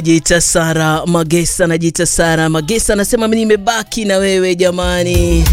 Jita Sara Magesa na Jita Sara Magesa anasema nimebaki na wewe jamani.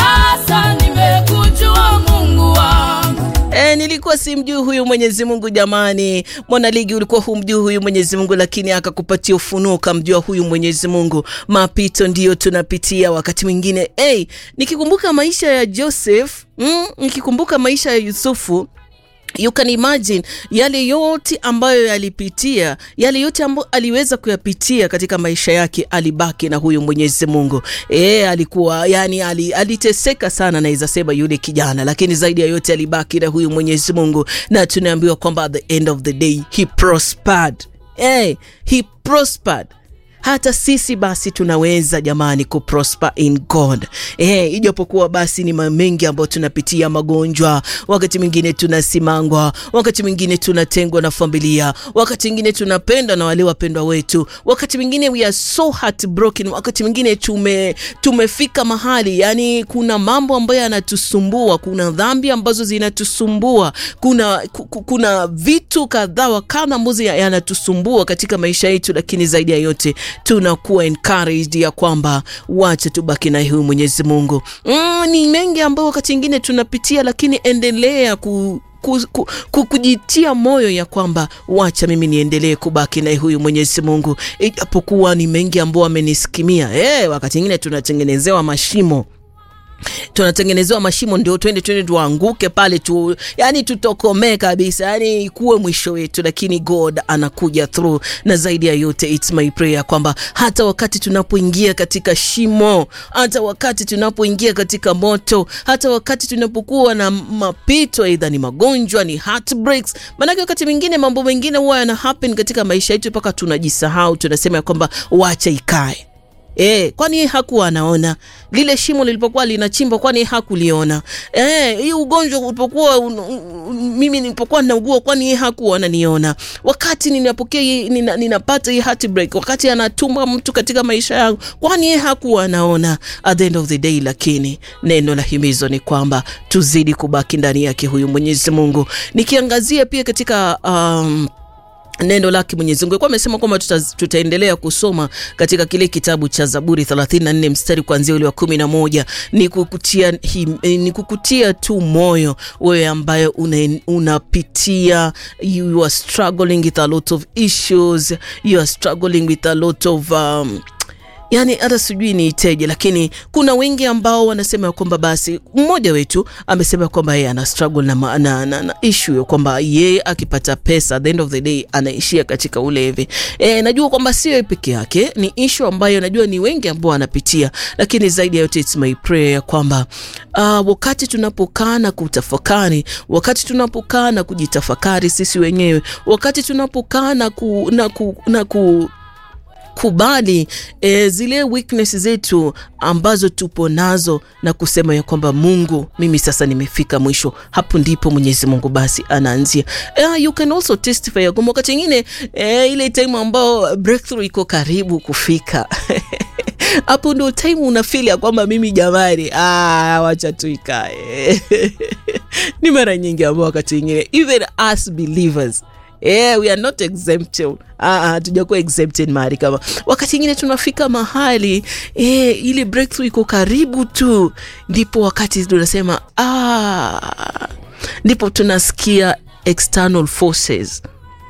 Sasa nimekujua Mungu wangu. E, nilikuwa simjui huyu Mwenyezi Mungu jamani. Mwanaligi ulikuwa humjui huyu Mwenyezi Mungu, lakini akakupatia ufunuo ukamjua huyu Mwenyezi Mungu. Mapito ndiyo tunapitia wakati mwingine. Hey, nikikumbuka maisha ya Joseph mm, nikikumbuka maisha ya Yusufu You can imagine yale yote ambayo yalipitia, yale yote ambayo aliweza kuyapitia katika maisha yake, alibaki na huyu Mwenyezi Mungu. E, alikuwa yani ali, aliteseka sana naweza sema yule kijana, lakini zaidi ya yote alibaki na huyu Mwenyezi Mungu, na tunaambiwa kwamba at the end of the day he prospered. E, he prospered hata sisi basi tunaweza jamani kuprosper in God. Eh, ijapokuwa basi ni mengi ambayo tunapitia, magonjwa, wakati mwingine tunasimangwa, wakati mwingine tunatengwa na familia, wakati mwingine tunapendwa na wale wapendwa wetu, wakati mwingine we are so heartbroken, wakati mwingine tume tumefika mahali yani kuna mambo ambayo yanatusumbua, kuna dhambi ambazo zinatusumbua, kuna ku- kuna vitu kadhaa wa kadha ambazo yanatusumbua katika maisha yetu, lakini zaidi ya yote tunakuwa encouraged ya kwamba wacha tubaki na huyu Mwenyezi Mungu. Mm, ni mengi ambayo wakati mwingine tunapitia, lakini endelea ku ku, ku, ku, kujitia moyo ya kwamba wacha mimi niendelee kubaki na huyu Mwenyezi Mungu, ijapokuwa ni mengi ambayo amenisikimia. Eh, wakati mwingine tunatengenezewa mashimo tunatengenezewa mashimo ndio twende twende tuanguke pale tu, yani tutokomee kabisa, yani ikuwe mwisho wetu, lakini God anakuja through. Na zaidi ya yote, it's my prayer kwamba hata wakati tunapoingia katika shimo, hata wakati tunapoingia katika moto, hata wakati tunapokuwa na mapito, aidha ni magonjwa, ni heartbreaks, maanake wakati mwingine mambo mengine huwa yana happen katika maisha yetu mpaka tunajisahau, tunasema ya kwamba wacha ikae E, kwani yeye hakuwa anaona lile shimo lilipokuwa linachimba? Kwani yeye hakuliona? Eh, hii ugonjwa ulipokuwa un, un, mimi nilipokuwa naugua, kwani yeye hakuwa ananiona? Wakati ninapokea hii- nina, ninapata hii heartbreak, wakati anatuma mtu katika maisha yangu, kwani yeye hakuwa anaona? At the end of the day, lakini neno la himizo ni kwamba tuzidi kubaki ndani yake huyu Mwenyezi Mungu. Nikiangazia pia katika um, neno lake Mwenyezi Mungu alikuwa amesema kwamba tuta, tutaendelea kusoma katika kile kitabu cha Zaburi 34 mstari kuanzia ule wa kumi na moja ni kukutia, him, eh, ni kukutia tu moyo wewe ambaye una, unapitia you are struggling with a lot of issues you are struggling with a lot of um, yani hata sijui niiteje, lakini kuna wengi ambao wanasema ya kwamba basi, mmoja wetu amesema kwamba yeye ana struggle na, ma- na, na, na issue ya kwamba yeye akipata pesa at the end of the day anaishia katika ulevi. E, najua kwamba sio yeye peke yake, ni issue ambayo najua ni wengi ambao wanapitia, lakini zaidi ya yote it's my prayer ya kwamba uh, wakati tunapokaa na kutafakari, wakati tunapokaa na kujitafakari sisi wenyewe, wakati tunapokaa na ku, na ku, na ku kubali e, zile weakness zetu ambazo tupo nazo na kusema ya kwamba Mungu, mimi sasa nimefika mwisho. Hapo ndipo Mwenyezi Mungu basi anaanzia. Uh, you can also testify ya kwamba wakati ingine e, ile time ambao breakthrough iko karibu kufika hapo ndo time unafili ya kwamba mimi jamani, ah, wacha tu ikae. ni mara nyingi ambao wakati ingine even us believers Yeah, we are not exempted. Ah, ah, tujakuwa exempted mahali kama wakati ingine tunafika mahali eh, ile breakthrough iko karibu tu, ndipo wakati tunasema ah, ndipo tunasikia external forces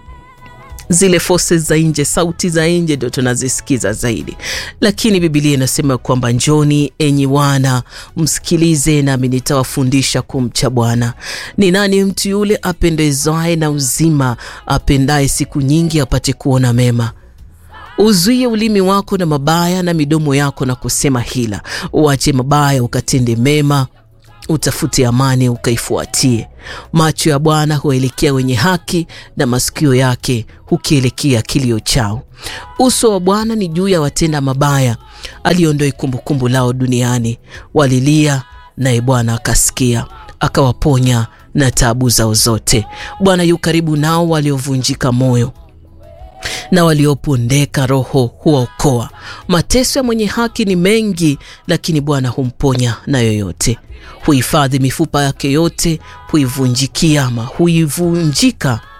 zile forces za nje, sauti za nje ndio tunazisikiza zaidi, lakini Biblia inasema kwamba njoni enyi wana msikilize, nami nitawafundisha kumcha Bwana. Ni nani mtu yule apendezaye na uzima, apendaye siku nyingi apate kuona mema? Uzuie ulimi wako na mabaya, na midomo yako na kusema hila. Uache mabaya ukatende mema, utafute amani ukaifuatie. Macho ya Bwana huelekea wenye haki, na masikio yake hukielekea kilio chao. Uso wa Bwana ni juu ya watenda mabaya, aliondoe kumbukumbu lao duniani. Walilia, naye Bwana akasikia, akawaponya na taabu zao zote. Bwana yu karibu nao waliovunjika moyo na waliopondeka roho huwaokoa. Mateso ya mwenye haki ni mengi, lakini Bwana humponya na yoyote. Huhifadhi mifupa yake yote, huivunjikia ama huivunjika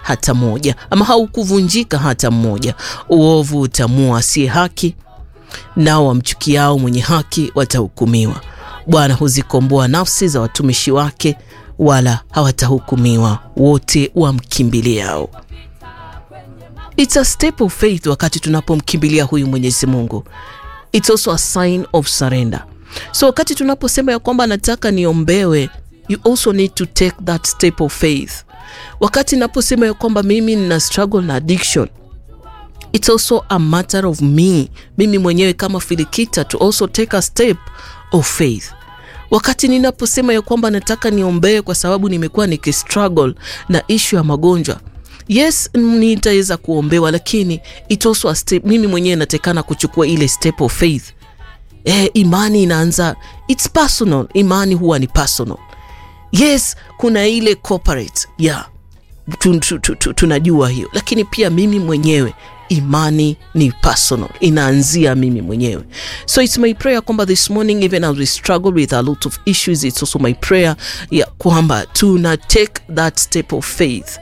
hata moja, ama haukuvunjika hata mmoja. Uovu utamua asiye haki, nao wamchukiao mwenye haki watahukumiwa. Bwana huzikomboa nafsi za watumishi wake, wala hawatahukumiwa wote wamkimbiliao. It's a step of faith wakati tunapomkimbilia huyu Mwenyezi Mungu. It's also a sign of surrender. So wakati tunaposema ya kwamba nataka niombewe, you also need to take that step of faith. Wakati naposema ya kwamba mimi nina struggle na addiction, it's also a matter of me, mimi mwenyewe kama Filikita to also take a step of faith. Wakati ninaposema ya kwamba nataka niombee kwa sababu nimekuwa nikistruggle na ishu ya magonjwa, yes, nitaweza kuombewa, lakini it also a step, mimi mwenyewe natekana kuchukua ile step of faith. Eh, imani inaanza, it's personal. Imani huwa ni personal. Yes, kuna ile corporate yeah, tu, tu, tu, tu, tunajua hiyo, lakini pia mimi mwenyewe imani ni personal, inaanzia mimi mwenyewe. So it's my prayer kwamba this morning even as we struggle with a lot of issues, it's also my prayer ya kwamba tuna take that step of faith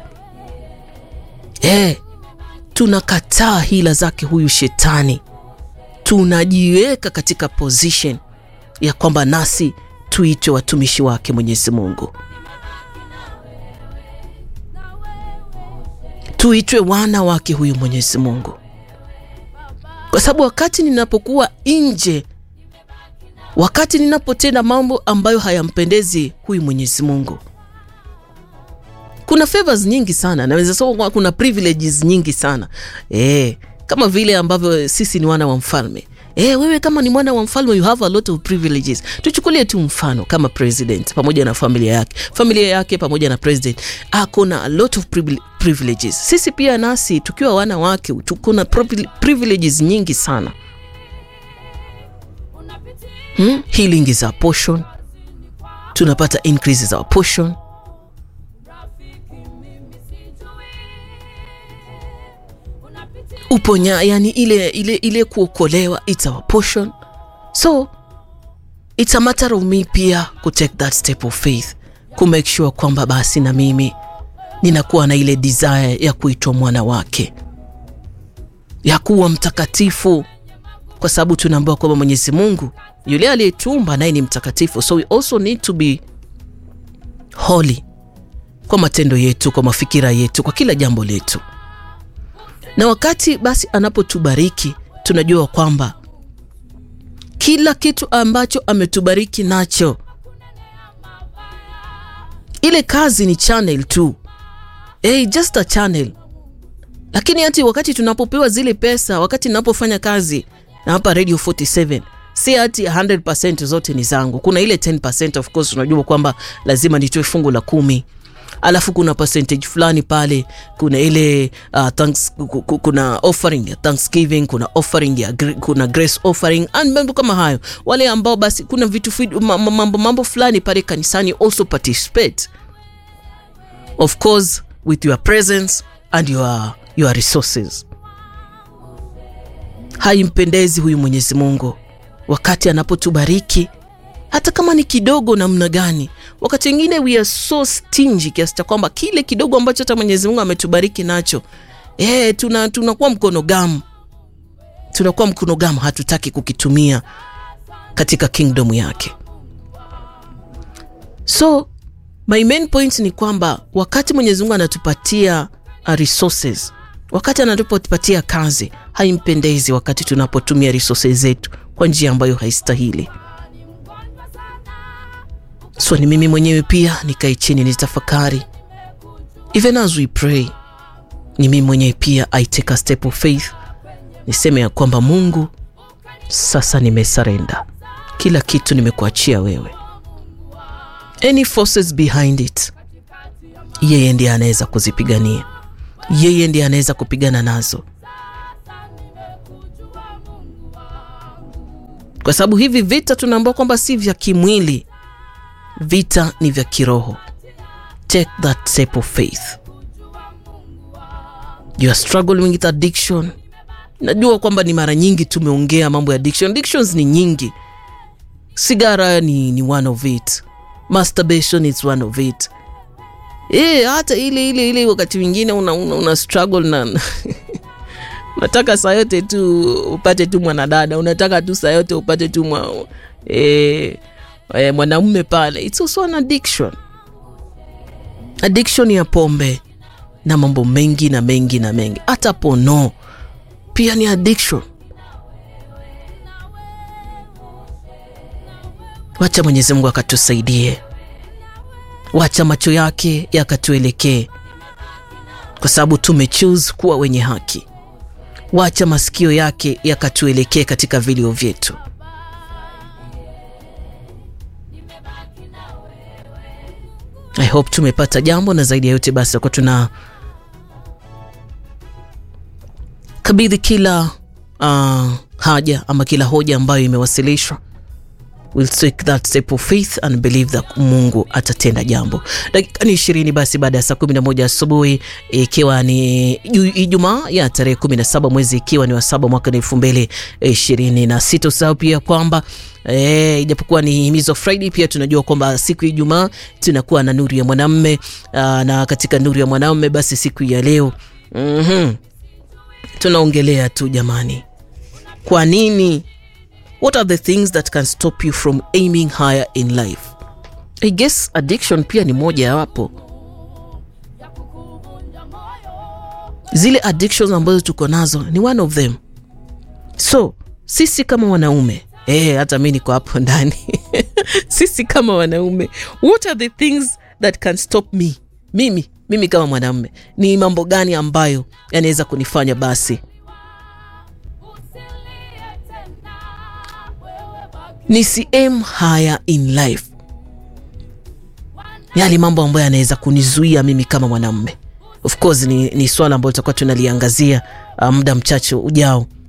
eh, tunakataa hila zake huyu shetani, tunajiweka katika position ya kwamba nasi tuitwe watumishi wake Mwenyezi Mungu, tuitwe wana wake huyu Mwenyezi Mungu, kwa sababu wakati ninapokuwa nje, wakati ninapotenda mambo ambayo hayampendezi huyu Mwenyezi Mungu, kuna favors nyingi sana, naweza sema kuna privileges nyingi sana e, kama vile ambavyo sisi ni wana wa mfalme e, wewe kama ni mwana wa mfalme you have a lot of privileges. Tuchukulie tu mfano kama president pamoja na familia yake, familia yake pamoja na president ako na a lot of privileges. Sisi pia nasi tukiwa wana wake tuko na privileges nyingi sana hmm? Healing is our portion, tunapata increase is our portion uponya yani ile, ile, ile kuokolewa it's our portion so it's a matter of me pia ku take that step of faith ku make sure kwamba basi na mimi ninakuwa na ile desire ya kuitwa mwana wake ya kuwa mtakatifu, kwa sababu tunaambiwa kwamba Mwenyezi Mungu yule aliyetumba naye ni mtakatifu, so we also need to be holy kwa matendo yetu, kwa mafikira yetu, kwa kila jambo letu na wakati basi anapotubariki tunajua kwamba kila kitu ambacho ametubariki nacho, ile kazi ni channel tu, hey, just a channel. Lakini hati wakati tunapopewa zile pesa, wakati ninapofanya kazi na hapa Radio 47 si hati 100% zote ni zangu. Kuna ile 10% of course, unajua kwamba lazima nitoe fungu la kumi alafu kuna percentage fulani pale, kuna ile uh, thanks, kuna offering ya Thanksgiving, kuna offering ya kuna grace offering and mambo kama hayo. Wale ambao basi kuna vitu mambo mambo fulani pale kanisani also participate of course with your presence and your, your resources. Haimpendezi huyu Mwenyezi Mungu wakati anapotubariki hata kama ni kidogo namna gani. Wakati wengine we are so stingy kiasi cha kwamba kile kidogo ambacho hata Mwenyezi Mungu ametubariki nacho eh, tuna tunakuwa mkono gamu, tunakuwa mkono gamu, hatutaki kukitumia katika kingdom yake. So my main point ni kwamba wakati Mwenyezi Mungu anatupatia resources, wakati anatupatia kazi, haimpendezi wakati tunapotumia resources zetu kwa njia ambayo haistahili. So ni mimi mwenyewe pia nikae chini nitafakari, even as we pray, ni mimi mwenyewe pia I take a step of faith, niseme ya kwamba Mungu, sasa nimesarenda, kila kitu nimekuachia wewe. Any forces behind it, yeye ndiye anaweza kuzipigania, yeye ndiye anaweza kupigana nazo, kwa sababu hivi vita tunaambiwa kwamba si vya kimwili vita ni vya kiroho. Take that step of faith. You are struggling with addiction. Najua kwamba ni mara nyingi tumeongea mambo ya addiction. Addictions ni nyingi. Sigara ni, ni one of it. Masturbation is one of it. e, hata ile ile ile wakati mwingine una, una, una struggle na unataka saa yote tu upate tu mwanadada unataka tu saa yote upate tu mwa, e, e, mwanaume pale it's also an addiction addiction ya pombe na mambo mengi na mengi na mengi hata pono pia ni addiction wacha mwenyezi mungu akatusaidie wacha macho yake yakatuelekee kwa sababu tumechoose kuwa wenye haki wacha masikio yake yakatuelekee katika vilio vyetu i hope tumepata jambo na zaidi ya yote basi akuwa tuna kabidhi kila uh, haja ama kila hoja ambayo imewasilishwa will take that step of faith and believe that mungu atatenda jambo dakika ni ishirini basi baada ya saa kumi na moja asubuhi ikiwa ni ijumaa ya tarehe kumi na saba mwezi ikiwa ni wa saba mwaka na elfu mbili ishirini na sita usahau pia kwamba E, ijapokuwa ni himizo Friday, pia tunajua kwamba siku ya Ijumaa tunakuwa na nuru ya mwanamme na katika nuru ya mwanamme basi siku ya leo mm-hmm. tunaongelea tu jamani, kwa nini what are the things that can stop you from aiming higher in life i guess addiction pia ni moja ya wapo zile addictions ambazo tuko nazo ni one of them so sisi kama wanaume eh, hata mi niko hapo ndani sisi kama wanaume what are the things that can stop me mimi mimi kama mwanaume ni mambo gani ambayo yanaweza kunifanya basi nisi aim higher in life yale mambo ambayo yanaweza kunizuia mimi kama mwanamme of course ni, ni swala ambayo tutakuwa tunaliangazia uh, muda mchache ujao